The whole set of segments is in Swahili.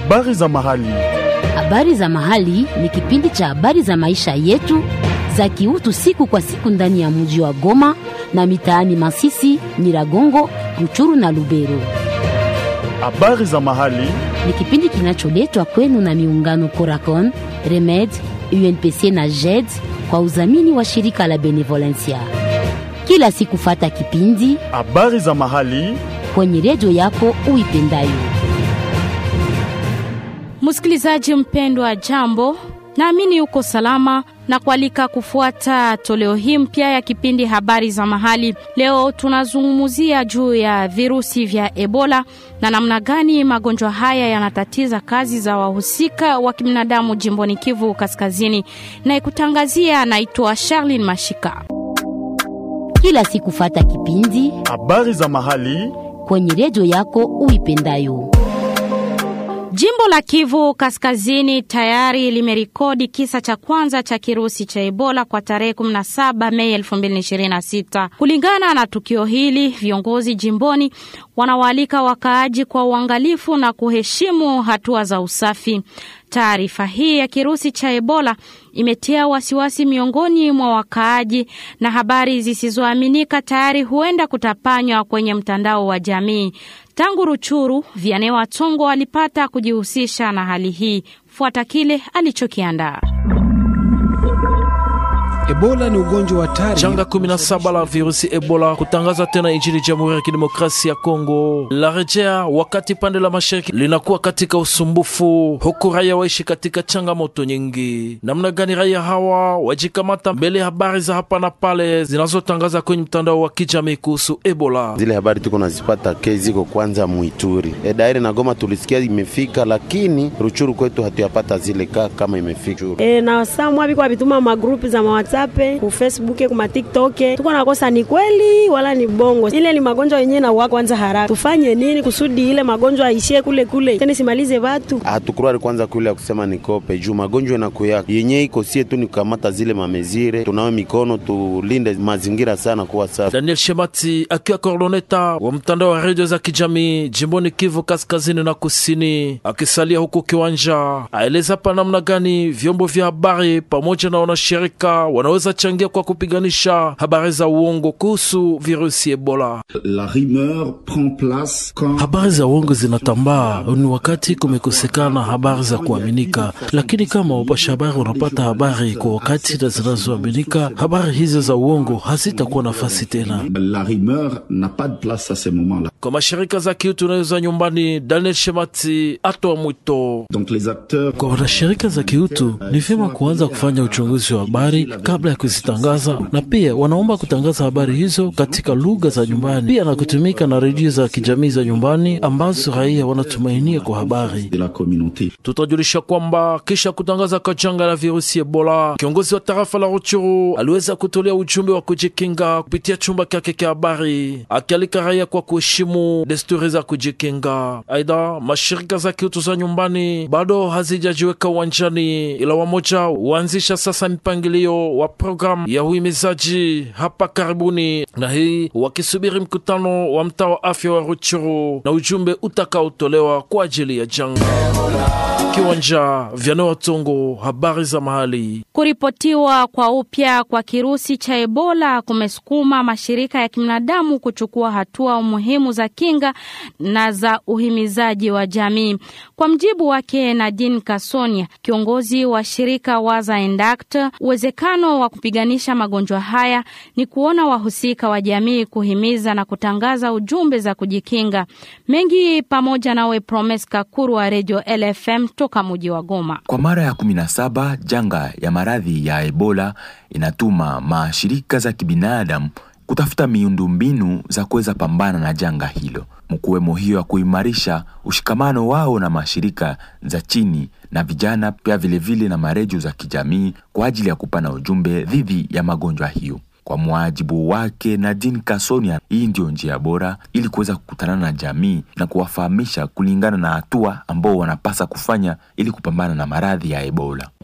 Habari za mahali. Habari za mahali ni kipindi cha habari za maisha yetu za kiutu siku kwa siku ndani ya mji wa Goma na mitaani Masisi, Nyiragongo, Ruchuru na Lubero. Habari za mahali. Ni kipindi kinacholetwa kwenu na miungano Coracon, Remed, UNPC na JED kwa udhamini wa shirika la Benevolencia. Kila siku fata kipindi Habari za mahali. kwenye redio yako uipendayo. Msikilizaji mpendwa, jambo, naamini uko salama na kualika kufuata toleo hii mpya ya kipindi habari za mahali. Leo tunazungumzia juu ya virusi vya Ebola na namna gani magonjwa haya yanatatiza kazi za wahusika wa kibinadamu jimboni Kivu Kaskazini. Nayekutangazia naitwa Charlene Mashika. Kila siku fata kipindi Habari za mahali. kwenye redio yako uipendayo. Jimbo la Kivu Kaskazini tayari limerekodi kisa cha kwanza cha kirusi cha Ebola kwa tarehe 17 Mei 2026. Kulingana na tukio hili, viongozi jimboni wanawaalika wakaaji kwa uangalifu na kuheshimu hatua za usafi. Taarifa hii ya kirusi cha Ebola imetia wasiwasi miongoni mwa wakaaji na habari zisizoaminika tayari huenda kutapanywa kwenye mtandao wa jamii. Tangu Ruchuru, Vianney Watongo alipata kujihusisha na hali hii. Fuata kile alichokiandaa. Ebola ni ugonjwa wa hatari. Janga 17 la virusi Ebola kutangaza tena nchini Jamhuri ya Kidemokrasia ya Kongo la rejea, wakati pande la mashariki linakuwa katika usumbufu, huku raia waishi katika changamoto nyingi. Namna gani raia hawa wajikamata mbele ya habari za hapa na pale zinazotangaza kwenye mtandao wa kijamii kuhusu Ebola? Zile habari tuko nazipata ke ziko kwanza Muituri e, Daire na Goma tulisikia imefika, lakini Ruchuru kwetu hatuyapata zile ka kama imefika. E, na samwa biko bituma magrupu za mawhatsapp ku Facebook ku matiktok tuko nakosa ni kweli wala ni bongo. Ile ni magonjwa yenyewe na wako kwanza haraka. Tufanye nini kusudi ile magonjwa aishie kule kule tena simalize watu? Hatukurari kwanza kule ya kusema nikope juu magonjwa inakuya yenye iko sie tu nikamata zile mamezire, tunawe mikono tulinde mazingira sana kuwa safi. Daniel Shemati akiwa koordoneta wa mtandao wa redio za kijamii jimboni Kivu Kaskazini na Kusini, akisalia huko kiwanja, aeleza pa namna gani vyombo vya habari pamoja na wanashirika wanaweza changia kwa kupiganisha habari za uongo kuhusu virusi Ebola. La rumeur prend place quand Habari za uongo zinatambaa ni wakati kumekosekana habari za kuaminika, lakini kama wapasha habari wanapata habari kwa wakati na zinazoaminika, habari hizo za uongo hazitakuwa nafasi tena. la rumeur n'a pas de place à ces moments-là. Kwa mashirika za kiutu na za nyumbani, Daniel Shemati atoa mwito Donc les acteurs kwa wanashirika za kiutu ni vyema kuanza kufanya uchunguzi wa habari kabla ya kuzitangaza, na pia wanaomba kutangaza habari hizo katika lugha za nyumbani, pia na kutumika na redio za kijamii za nyumbani ambazo raia wanatumainia kwa habari. de la communauté. Tutajulisha kwamba kisha kutangaza kwa janga la virusi Ebola, kiongozi wa tarafa la Ruchuru aliweza kutolea ujumbe wa kujikinga kupitia chumba kyake kya habari, akialika raia kwa kuheshimu desturi za kujikinga. Aidha, mashirika za kiutu za nyumbani bado hazijajiweka uwanjani, ila wamoja huanzisha sasa mpangilio wa programu ya uhimizaji hapa karibuni, na hii wakisubiri mkutano wa mtaa wa afya wa Ruchuru na ujumbe utakaotolewa kwa ajili ya janga. Kiwanja Vyano Watongo, habari za mahali. Kuripotiwa kwa upya kwa kirusi cha Ebola kumesukuma mashirika ya kibinadamu kuchukua hatua muhimu za kinga na za uhimizaji wa jamii. Kwa mjibu wake Nadine Kasonia, kiongozi wa shirika Waza Endact, uwezekano wa kupiganisha magonjwa haya ni kuona wahusika wa jamii kuhimiza na kutangaza ujumbe za kujikinga. Mengi pamoja nawe Promes Kakuru wa Radio LFM toka mji wa Goma. Kwa mara ya 17 janga ya maradhi ya Ebola inatuma mashirika za kibinadamu kutafuta miundombinu za kuweza pambana na janga hilo, mkuwemo hiyo ya kuimarisha ushikamano wao na mashirika za chini na vijana, pia vilevile vile na maredio za kijamii kwa ajili ya kupana ujumbe dhidi ya magonjwa hiyo. Kwa mwajibu wake Nadine Kasonia, hii ndiyo njia bora ili kuweza kukutana na jamii na kuwafahamisha kulingana na hatua ambao wanapasa kufanya ili kupambana na maradhi ya Ebola.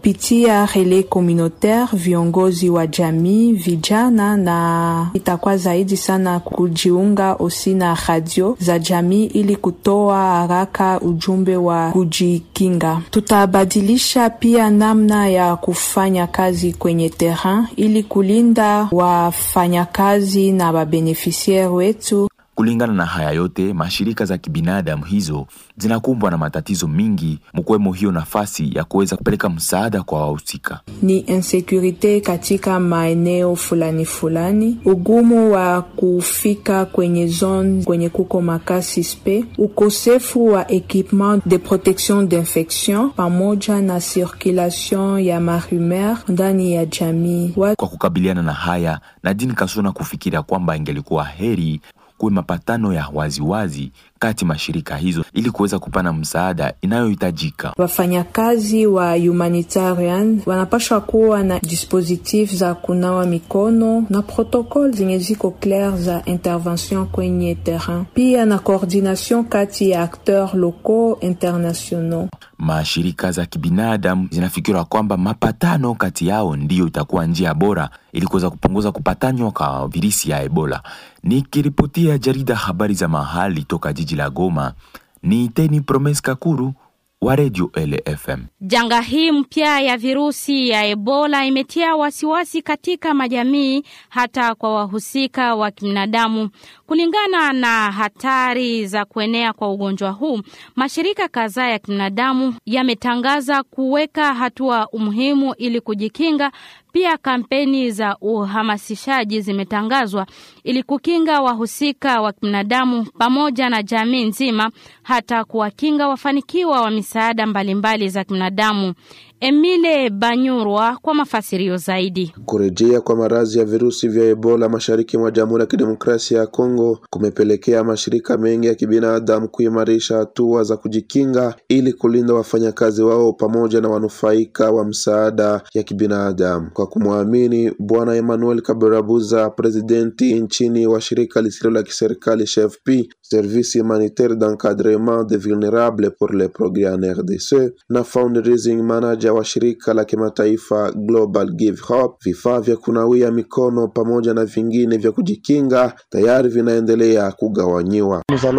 kupitia relais communautaire, viongozi wa jamii, vijana, na itakuwa zaidi sana kujiunga osi na radio za jamii ili kutoa haraka ujumbe wa kujikinga. Tutabadilisha pia namna ya kufanya kazi kwenye terrain ili kulinda wafanyakazi na wabenefisiari wetu. Kulingana na haya yote, mashirika za kibinadamu hizo zinakumbwa na matatizo mingi, mkwemo hiyo nafasi ya kuweza kupeleka msaada kwa wahusika ni insecurite katika maeneo fulani fulani, ugumu wa kufika kwenye zone kwenye kuko makasi spe, ukosefu wa equipement de protection d'infection, pamoja na circulation ya marumer ndani ya jamii. Kwa kukabiliana na haya, Nadine Kasona kufikiria kwamba ingelikuwa heri kuwe mapatano ya waziwazi wazi kati mashirika hizo ili kuweza kupana msaada inayohitajika. Wafanyakazi wa humanitarian wanapashwa kuwa na dispositif za kunawa mikono na protokol zenye ziko clair za intervention kwenye terrain, pia na coordination kati ya acteurs locaux internationaux. Mashirika za kibinadamu zinafikiriwa kwamba mapatano kati yao ndiyo itakuwa njia bora ili kuweza kupunguza kupatanywa kwa virusi ya Ebola. Nikiripotia jarida habari za mahali toka jiji la Goma, ni Teni Promes Kakuru wa Radio LFM. Janga hii mpya ya virusi ya Ebola imetia wasiwasi katika majamii hata kwa wahusika wa kibinadamu. Kulingana na hatari za kuenea kwa ugonjwa huu, mashirika kadhaa ya kibinadamu yametangaza kuweka hatua umuhimu ili kujikinga. Pia kampeni za uhamasishaji zimetangazwa ili kukinga wahusika wa kibinadamu pamoja na jamii nzima, hata kuwakinga wafanikiwa wa misaada mbalimbali za kibinadamu. Emile Banyurwa kwa mafasirio zaidi. Kurejea kwa maradhi ya virusi vya Ebola mashariki mwa Jamhuri ya Kidemokrasia ya Kongo kumepelekea mashirika mengi ya kibinadamu kuimarisha hatua za kujikinga ili kulinda wafanyakazi wao pamoja na wanufaika wa msaada ya kibinadamu. Kwa kumwamini Bwana Emmanuel Kaberabuza, presidenti nchini wa shirika lisilo la kiserikali CHFP, Service Humanitaire d'Encadrement des Vulnérables pour le Progrès en RDC, na fundraising manager wa shirika la kimataifa Global Give Hope, vifaa vya kunawia mikono pamoja na vingine vya kujikinga tayari vinaendelea kugawanyiwa.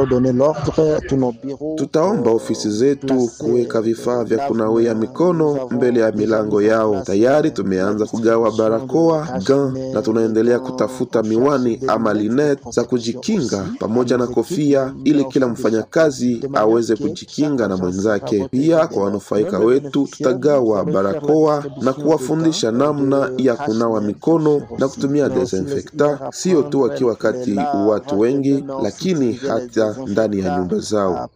Tutaomba ofisi zetu kuweka vifaa vya kunawia mikono mbele ya milango yao. Tayari tumeanza kugawa barakoa, gant na tunaendelea kutafuta miwani ama linet za kujikinga pamoja na kofia, ili kila mfanyakazi aweze kujikinga na mwenzake. Pia kwa wanufaika wetu tutagawa barakoa na kuwafundisha namna ya kunawa mikono na kutumia desinfectant, sio tu wakiwa kati watu wengi, lakini hata ndani ya nyumba zao.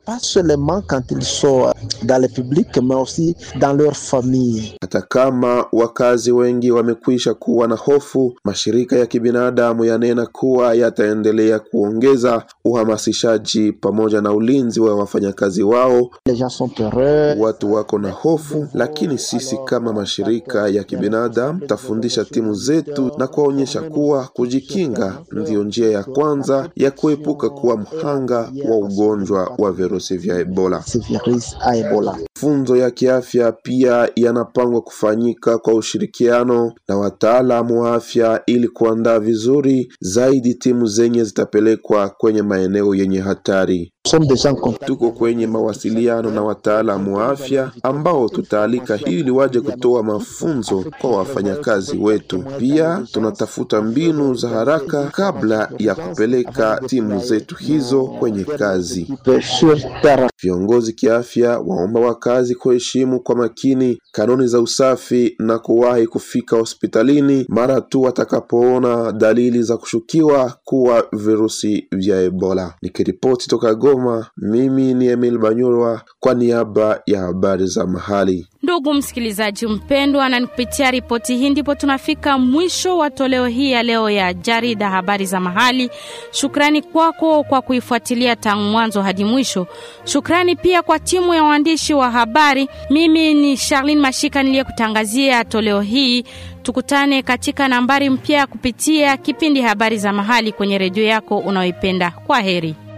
Hata kama wakazi wengi wamekwisha kuwa na hofu, mashirika ya kibinadamu yanena kuwa yataendelea kuongeza uhamasishaji pamoja na ulinzi wa wafanyakazi wao. Watu wako na hofu, lakini sisi kama mashirika ya kibinadamu tafundisha timu zetu na kuwaonyesha kuwa kujikinga ndiyo njia ya kwanza ya kuepuka kuwa mhanga wa ugonjwa wa virusi vya Ebola. Funzo ya kiafya pia yanapangwa kufanyika kwa ushirikiano na wataalamu wa afya ili kuandaa vizuri zaidi timu zenye zitapelekwa kwenye maeneo yenye hatari. Tuko kwenye mawasiliano na wataalamu wa afya ambao tutaalika ili waje kutoa mafunzo kwa wafanyakazi wetu. Pia tunatafuta mbinu za haraka kabla ya kupeleka timu zetu hizo kwenye kazi. Viongozi kiafya waomba wakazi kuheshimu kwa makini kanuni za usafi na kuwahi kufika hospitalini mara tu watakapoona dalili za kushukiwa kuwa virusi vya Ebola. Nikiripoti toka Goma, mimi ni Emil Banyurwa kwa niaba ya habari za mahali. Ndugu msikilizaji mpendwa, na kupitia ripoti hii ndipo tunafika mwisho wa toleo hii ya leo ya jarida habari za mahali. Shukrani kwako kwa kuifuatilia tangu mwanzo hadi mwisho. Shukrani pia kwa timu ya waandishi wa habari. Mimi ni Charlene Mashika niliyekutangazia toleo hii. Tukutane katika nambari mpya kupitia kipindi habari za mahali kwenye redio yako unayoipenda. Kwa heri.